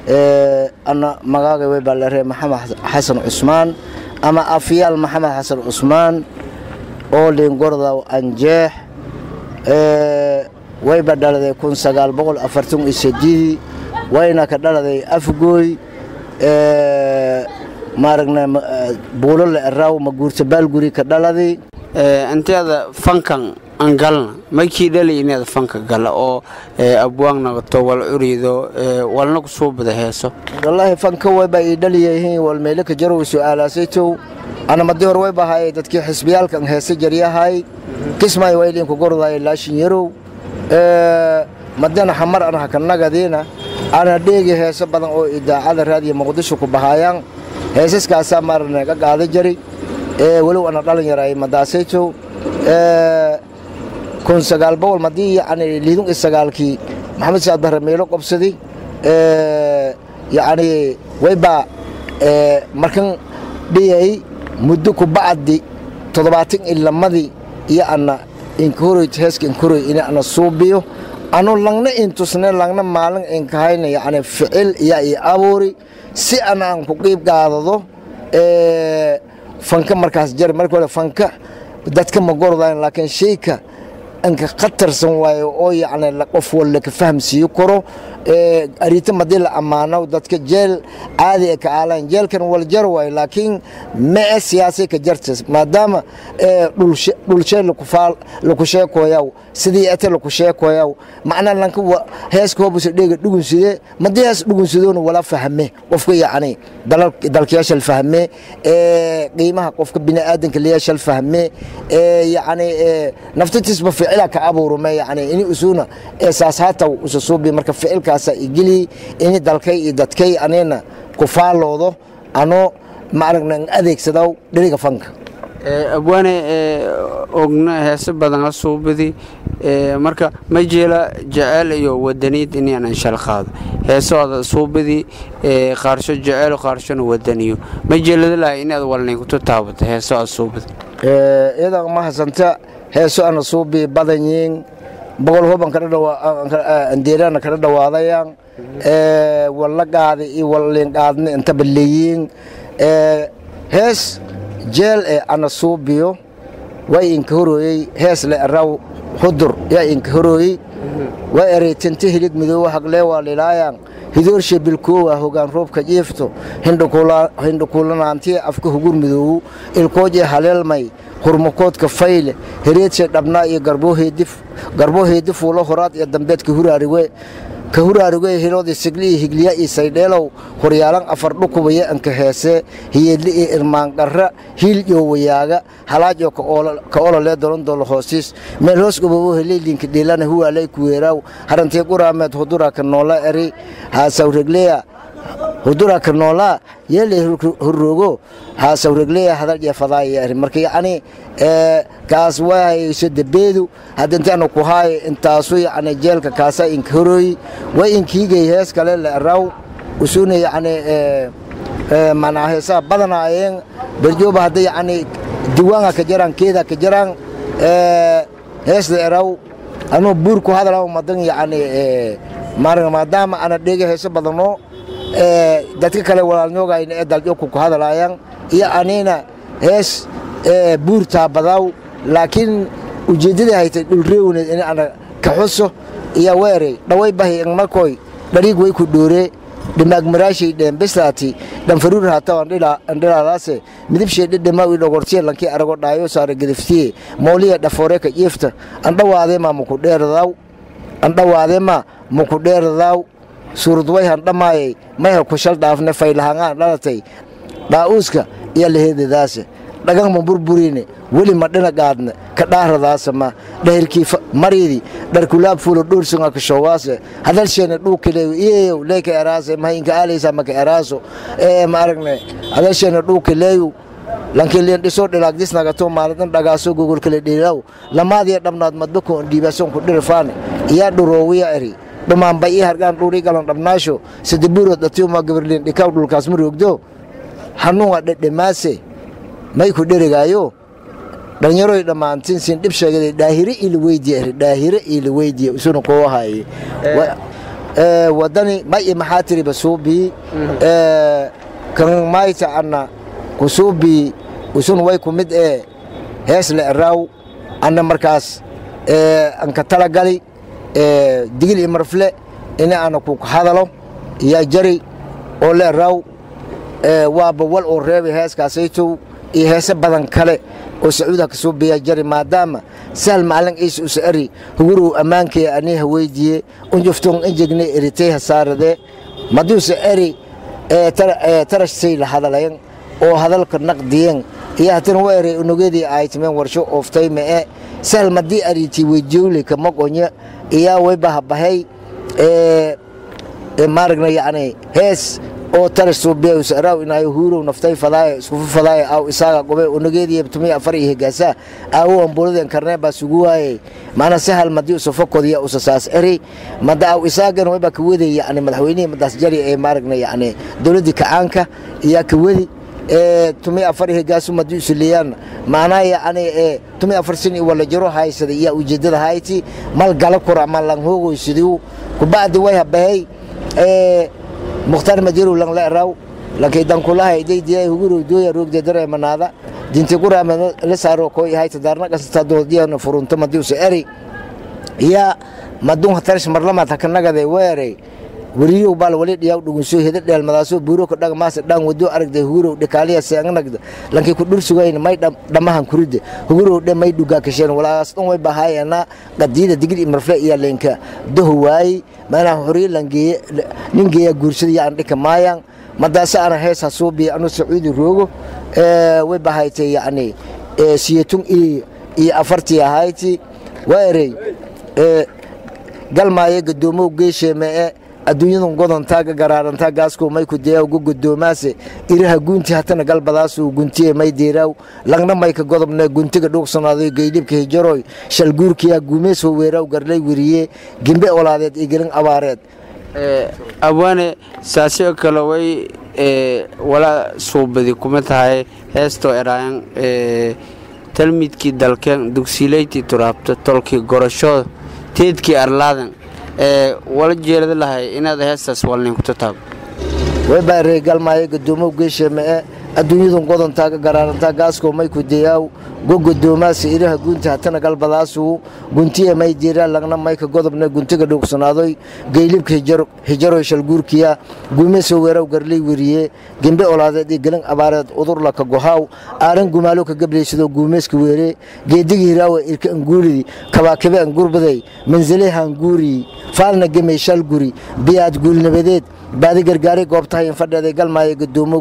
ana magaaga way baa laree maxamed xasan cusmaan ama afyaal maxamed xasan cusmaan oo liingordaw anjeex wayba dhaladay kun sagaal boqol afartan iyo sedidii wayna ka dhaladay afgooy maaragna buulo la eraaw maguurta baalguri ka dhaladay inteeda fankan aan galna maykii dhalay inaad fanka gala oo abwaang naqato wal curido walna ku soo bada heeso wallaahi fanka wayba ii dhaliyahiin wal meelo ka jarow su'aalaasaytow ana madii hore way bahaye dadkii xisbiyaalkan heese jaryahay kismay waylinku gordaay laashin yarow madana xamar an hakanagadiina ana dheegi heeso badan oo idaacada raadiya muqdisho ku bahaayaan heesaskaasaa maarana ka qaada jari walow ana dhalin yaray madaasaytow kun sagaal boqol madii yani liidun iyo sagaalkii maxamed saad bahre meelo qobsaday yani waybaa markan dhiyay muddo ku bacdi toddobaatan iyo lamadii iyo ana inkoroy heeska inkoroy ina ana suubiyo anu langna intusne langna maalin inkahayna yani ficil iya i abuuri si ana aan ku qiib qaadado fanka markaas jari marka hore fanka dadka ma gordayn laakiin shayka anka khatarsan waayo oo yacni qof walla ka fahamsiiyo karo ariita madii la ammaano dadka jeel caadi ee ka aalaan jeelkan wal jar waayo laakiin mee siyaasay ka jartas maadaama dhulshee laku sheekoyaw sidii ete laku sheekoyaw macnaa lanka heeska hobusa dheega dhugunside madii hees dhugunsidoona wala fahme qofka yacni dalkayaashal fahme qiimaha qofka bini'aadanka layaashal fahme yacni naftatisba ficila ka abuurume yacni ini usuna eesaas hataw usa suubi marka ficilkaasa igeli ini dalkay iyo dadkay anina ku faaloodo ano maaragna adeegsadaw dheriga fanka abwaane ogna heese badan la suubadi marka ma jeela jeceyl iyo wadaniid inaanan shal qaado heesooda suubadi qaarsho jeceyl qaarshona wadaniyo ma jeeladalaha inaad walnaykutu taabato heesoo aad suubadi iyadan ma hasanta heeso ana suubi badanyiin boqol hoban kadeerana kada dhawaadayaan walla qaada iyo walliinqaadna intaba leeyiin hees jeel ee ana suubiyo way inka horooyey hees le eraw xudur yaa inka horooyey way ereytanta hilid midoowa haglee waa lilaayaan hidoorshe bilkoowa hogaan roobka jiifto hindhukuulanaantiya afka hugur midoowu ilkoojee haleelmay hurmakoodka fayle hereedshe dhabnaa iyo garboo heedi fuulo horaad iyo dambeed ka huraariwe hiloodii sigli iyo higliya iyo saydheelow horyaalan afar dhukubaya anka heesee hiyeedli iyo irmaanqarra hiil iyo wayaaga halaajoo ka ololee dolondoolo hoosiis meel hoos gobobo heleylinka dhiilana huwaalay kuweeraaw harantii quraameed huduraka noola eri haasawregleya huduraka noolaa yeelay horroogo haasawregleya hadal iyo fadaaya eri marka yacni kaas waahayso dabeedu hadintaanu ku haayo intaasu yacni jeelka kaasa inka horooyi way inkiigay hees kale la eraw usuna yacni manaa heesaha badanaayeen berjooba hadda yacni diwaanga ka jaraan keeda ka jaraan hees la eraw anuu buur ku hadalaw madan yacni maadaama ana dhega heeso badano dadka kale walaalnyoogayna ee daljooku ku hadalaayaan iyo anina hees buurtaa badaw laakiin ujeeddadii haytay dhulreewneed in ana ka xuso iyo weerey dhaway bahi ingmakoy dhariig way ku dhooree dhimaag maraashay dheenbeslaati dhanfaruur hataw andhilaadaase midibshay dhedhema ii dhogortiye lankii arago dhaayo saare gediftiye mooliya dhafoore ka jiifta andhawaadeema muku dheeradaw andhawaadeema muku dheeradaw suuradway handhamaayay mayha ku shal dhaafne faylahangaan dhalatay dhaa'uuska iyo laheedadaase dhagan ma burburine weli ma dhina qaadne ka dhaaradaasama dhahirkii mariidi dharkulaab fuulo dhuursunga ka shoowaase hadalsheena dhuukileeyo iyeyow leeka eraase mahaynka aalaysa maka eraaso ee ma aragne hadalsheena dhuukileeyo lankiliin dhisoo dhilaagdisnagato maalidan dhagaaso gogolkale dhiilaw lamaadiya dhabnaad madbako dhiibaasonku dhirifaane iyaa dhuroowiya eri dhumaanba ii hargaan dhuurii galan dhabnaasho sadabuurood dhatiuma gabarliin dhikaw dhulkaas ma roogdo hanuunga dhedhemaase may ku dherigaayo dhallinyaroy dhammaantin sin dhib sheegaday dhaahire ila weydiya dhaahire ila weydiya isuna koo haye wadani ma i maxaa tiriba suubii kan mayta anna kusuubii usun way ku mid ee hees le eraaw anna markaas anka talagali digil iyo marfle ina ana ku hadalo yaa jari oo le eraaw waaba wal oo reebay heeskaasaytow iyo heese badan kale oo sacuudaha ka soo biyaa jari maadaama sahal macalin ciise usa eri hugurow ammaankee aniha weydiiye unjuftoon injegne eritay hasaarade maduusa eri tarashtay la hadalayan oo hadalka naqdiyen iyo hatana wa eray unugeedii aytimeen warsho ooftay mee sahal madii ariti weydiyoyle ka maqonya iyaa waybahabahay maaragna yacni hees oo tarash suubiya usaraaw inaayo huurow naftay fadaaya iskufu fadaaya aw isaaga gobe unageediya tumiya afar iyo higaasa aawo ambuladen karnee baa sugu waaye maana sahal madii usafakodiya usasaas eri mada aw isaagan wayba ka wedi yacni madaxweynihii madaas jari ee maaragna yacni dowladdii kacaanka iyaa ka wedi tumiya afar iyo higaasu madii usuleeyaan maanaa yacni tumiya afar sin iyo wala jiro haysada iyaa ujeedada hayti mal gala kura ma lang hoogoysidiu kubacdi way habahay mukhtaar majirow lang la eraw lankay dankulaha idaydiya hugurow dooya roogde dare manaada dinti guraama la saaro ko yahay tadarna kasata doodiyana furunto madiusa eri iya madun hatarish marlamaad hakanagade weere wariyow baal wali dhiyaw dhugunso heda dheelmadaasoo buuro ka dhaga maase dhaan wado aragde hugurow dhikaaliya seegnagda lankay ku dhur sugayn may dhammahan kuride hugurow dhe may dhugaa kasheen walaas dhan way bahaayana qadiyada digil iyo marfle iyo leenka daho waayi maanaa horiyo langeeye nin geeya guursada yaan dhika maayaan madaase ana hees hasuubiya anu sacuudi roogo way bahaytay yacni siyatun iyo afartii ahayti waa erey galmaayo gadoomow geesheemee adduunyadan godontaa ga garaarantaa gaaskow may ku deeyaw gu godoomaase iraha guunti hatana galbadaasuu guntiye may deeraaw langna mayka godobne guntiga dhuuqsanaadoy geydhibka hijaroy shalguurkiyaa guumees weeraaw garlay weriye gembe olaadeed iyo gelin abaareed abwaane saasio kale way wala suubadi kuma tahay heestoo eraayan talmidkii dalkeen dugsiilayti turaabto tolkii gorasho teedkii arlaadan wala jeelada lahay inaad heestaas walnin kuta taabo way baarey galmaayo gadoomow geesheemee adduunyadan godontaa ga garaarantaa gaaskow may ku deeyaaw go godoomaase iraha guunti hatana galbadaasuu guntiye may diiraan lagna mayka godobne guntiga dhuuqsanaadoy geylibka hijaroy shalguurkiya guumeesoo weeraw garley weriye gembe olaadeed iyo gelin abaareed udurla ka gohaaw aaran gumaalo ka gableysadoo guumeeska weere geedigi hiraawe irka anguuridi kabaakabe angurbaday manzale hanguuri faalna gemey shalguri biyaad guulnabadeed baadi gargaaray goobtahay infadheeday galmaayo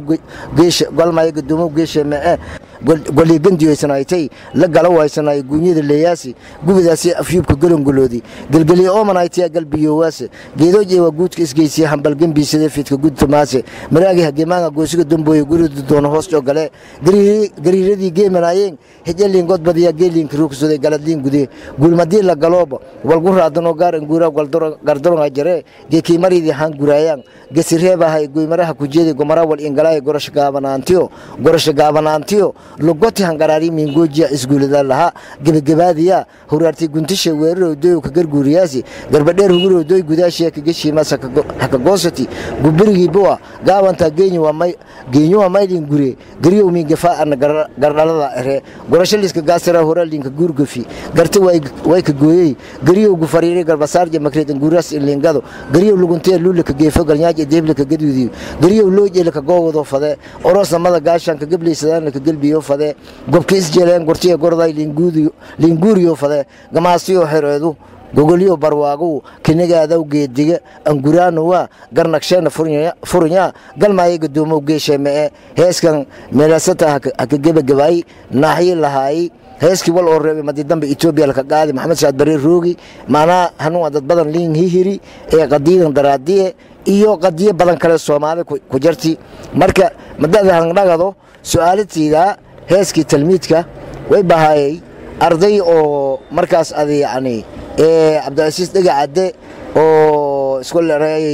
gadoomow geesheemee goligandiyoysanaaytay la gala waysanaay guunyada leeyaasi gubidaasi afyuubka golongoloodi gelgeliye oomanaytiya galbiyoowaase geedooj eewa guudka isgeysiya hambalgembiisade fiidka gudtumaase maraagi hagemaanga goosiga dambooye gurida doono hoos jogale gariiradii geemanaayeen hijaliin godbadiya geeliinka ruugsaday galadliin gude gulmadii la galooba walgu raadanoo gaar anguura gardaronga jare geekiimaridii haan guraayaan gesireebahay goymaraha kujeedi gomara wal ingalaay gorasha gaabanaantiyo gorasha gaabanaantiyo lugoti hangaraari miingoojiya isguulada lahaa gebagabaadiya huraarti guntisha weerarow doyow ka garguuriyaasi garbadheer hugurowdoy gudaashiya kageshiimas hakagoosati gubirigii buwa gaawanta geenyuwa maylin gure gariyow miingafaa ana gardhalada ere gorashaliiska gaasira horaalinka guurgafi garta way ka gooyey gariyow gufariiri garbasaarja makreed anguuraas ilingado gariyow luguntee luulika geefo galnyaaja deeblika gadwidiyo gariyow loojeelika goowado fade oroosnamada gaashanka gableysadaalika gelbiyo fade gobka isjeeleen gortiya gorday liinguuriyo fade gamaasiyo xereedu gogolyo barwaagow kinigaadaw geediga anguraanowa garnagsheena furunya galmaayo gadoomow geesheemee heeskan meelasata haka gebagabaay naaxyi lahaayi heeskii wal oo reebay madidamba etoobiya laka qaadi maxamed saad bare roogi macnaa hanuun dad badan liin hihiri ee qadiidan daraadiye iyo qadiyo badan kale soomaali ku jarti marka madada hangdhagado su-aalatiida heeskii talmiidka way bahaayay arday oo markaas ad yani cabdilcasiis dhega cadde oo iskol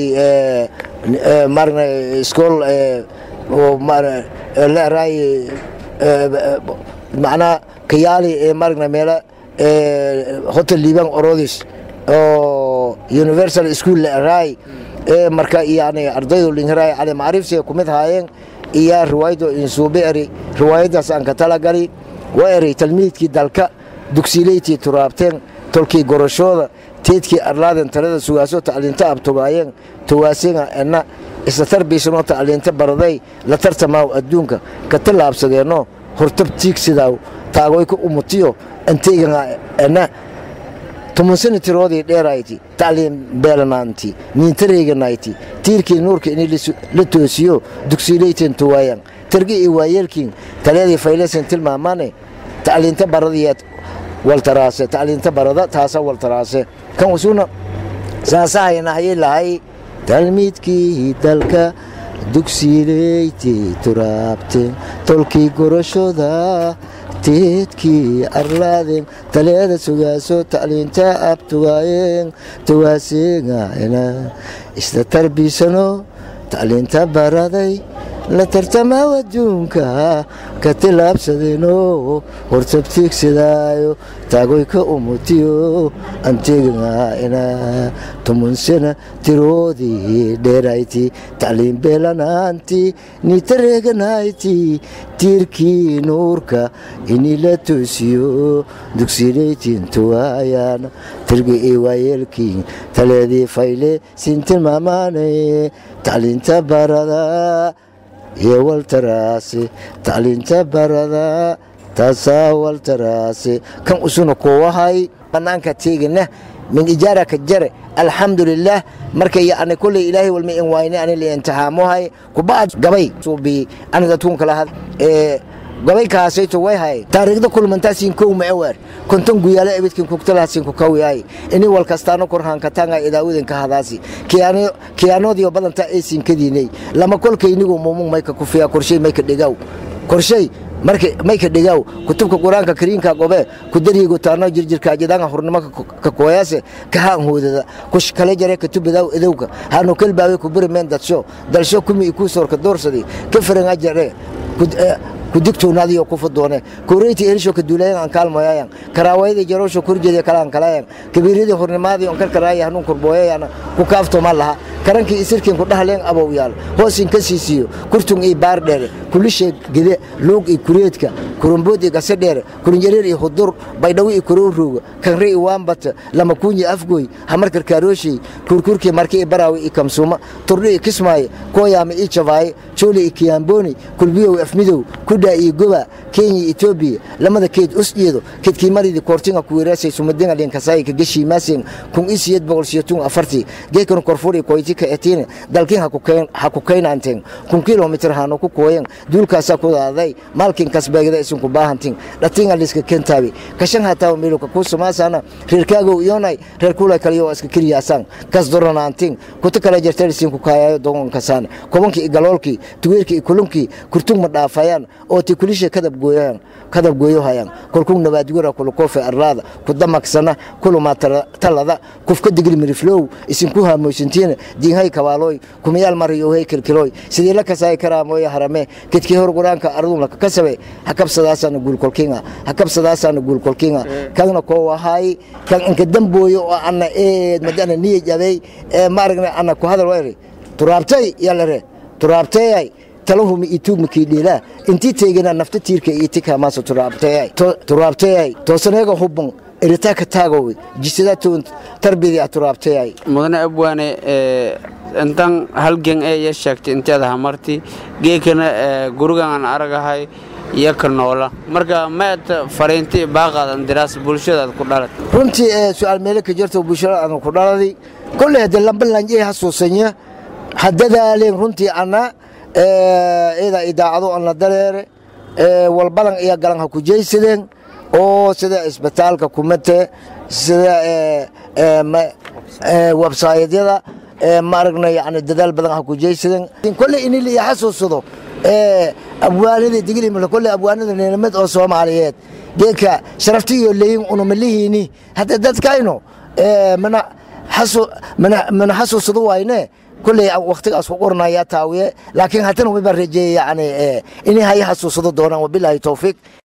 marna iskol la eraay macnaa kayaali ee maragna meela hotel liibaan orodis oo oo universal school la eraay ee marka yani ardaydu linhiraay cali macriifsiga ku mid haayeen iyo riwaayado insuube eri riwaayadaas aan ka talagali waa eray talmiidkii dalka dugsiileyti turaabteen tolkii gorashooda teedkii arlaaden talada sugaaso tacliinta abtugaayeen tawaasinga enna isla tarbiisanoo tacliinta baraday la tartamaaw adduunka ka tallaabsadeenno hortab tiigsidaaw taagoyka umutiyo anteeganga enna tumansani tiroodii dheerayti tacliin beelanaanti niintareeganayti tiirkii nuurka inay la toosiyo dugsiileyten tuwaayan targi iyo waayeelkiin taleedii faylesen tilmaamane tacliinta baradiyeed waltaraase tacliinta barada taasa waltaraase kan usuna saasahayna hayay lahay talmiidkii dalka dugsiileyti turaabteen tolkii gorashooda teedkii arlaadeen taleeda sugaaso tacliinta abtugaayeen tawaaseegana isla tarbiisano tacliinta baraday la tartamaaw adduunka ka tilaabsadeeno hortabtiigsadaayo taagoyka umutiyo anteegana tumunsana tiroodii dheerayti tacliin beelanaanti nitareeganayti tiirkii nuurka inii la toosiyo dugsileytiin tuwaayaan tirgi ii waayeelkii taleedii fayle siin tilmaamaanay tacliinta barada iyo waltaraase tacliinta barada taasaa waltaraase kan usuna kuwahay bannaanka teegina min ijaara ka jare alxamdulilah marka yani kulley ilaahay walma in wayne ani liintixaamohay kuba'ad gabay suubi aniga tuunka lahad ee gabay kaasayto way hay taariikhda kulmantaasin kow macawaar konton guyaalo ebidkin kugtalaasin ku kawiyaay ini wal kastaano korhaankatanga idaawadanka hadaasi kiyaanoodiyo badanta aysin kadiinay lama kolkaynigu mumung mayka kufiya korshay mayka dhigaw korshay marka mayka dhigaw kutubka qur-aanka kariinka gobe ku dariigo taano jirjirka jidanga hurnimo ka kooyaase kahaan hoodada kush kale jare katubadaw edowka hanu kelbaawe ku birimeen dadsho dalsho kumi ikuu soorka doorsadi ka firan ajare kudigtoonaadiyo ku fudoone koreyti erisho ka duulayan aan kaalmoyayan karaawayada jaroosho korjeeda kalaan kalayan kabiiradii hornimaadii on karkaraaya hanuun kurbooyayana ku kaaftoma laha karankii isirkiin ku dhahleen abow yaal hoosin ka siisiyo kurtun ii baar dheere kulishe gede luug ii kureedka kurumbood ii gase dheere kurinjareer ii hudur baydhawo ii korowrooga kanre ii waambata lama kuunyi afgoy hamar karkaarooshey kurkurkii marki ii baraawi ii kamsuuma turdhi ii kismaaye kooyaama ii jabaaye jooli ii kiyaambooni kulbiyow afmidow kudha iyo goba kenya etoobiya lamada keed usdhiyedo keedkii maridii koortinga kuweeraasay sumadinga linkasaayi ka geshii maasing kun isiyed boqol siyotun afartii geekan korfuri koyti ka etiine dalkin ha ku kaynaanteen kun kilomitir hano ku kooyen duulkaasaa ku daaday maalkin kasbeegda isin ku baahantin dhatinga liska kentaabi kashan hataa meeluka ku sumaasana reerkaagow iyonay reer kula kaliyo iska kiriyaasaan kas doranaantin kuta kala jartar isin ku kaayayo dogon kasaan kobankii igaloolkii tugeerkii ikulunkii kurtug ma dhaafayaan oo ti kulisha kadab gooyaan kadab gooyohayaan kolkuu nabaadgura kulukofe arlaada kudamaksana kuluma talada kufka digil miriflow isinku haamoysantiina diinhay kabaalooy kumayaal mariyohay kilkiloy sidii la kasaay karaamooya harame kedkii hor quraanka ardumla kasabe hakabsadaasana guulkolkinga hakabsadaasana guulkolkinga kagna koo wahay kan inka dambooyo oo ana eed madana niya jabay ee maaragna ana ku hadal wayri turaabtay yalare turaabtayay talahumi ituugmakii dhiilaa intii teegana nafta tiirka iyo tikamaasa turaabtayay toosaneega hubban eritaaka taagowe jisadaatoon tarbiyadii a turaabtayay mudane abwaane intan halgan ee ya sheegtay inteeda hamarti geekana gurigan aan aragahay iyo ka noola marka maad fariinti baaqaadan diraas bulshadaad ku dhalat runtii su-aal meelo ka jirto bulshada aan ku dhaladay kolley hadde lambalanjee hasuusanya haddadaaleen runtii anna ida idaacado aan la dareere walbadan iyo galan ha ku jeysadeen oo sida isbitaalka kumate sida websaytyada maaragna yani dadaal badan ha ku jeysadeen kolley ini la xasuusado abwaanada diglimla kolley abwaanada nilamad oo soomaaliyeed geedka sharaftiyo leyin unumalihiini hadda dadkayno mana mana xasuusado wayne kulley waktigaas ku qornaya taawiye laakiin haddana wayba rajeeye yani inay haya xasuusado doonaan wabilaahi towfiiq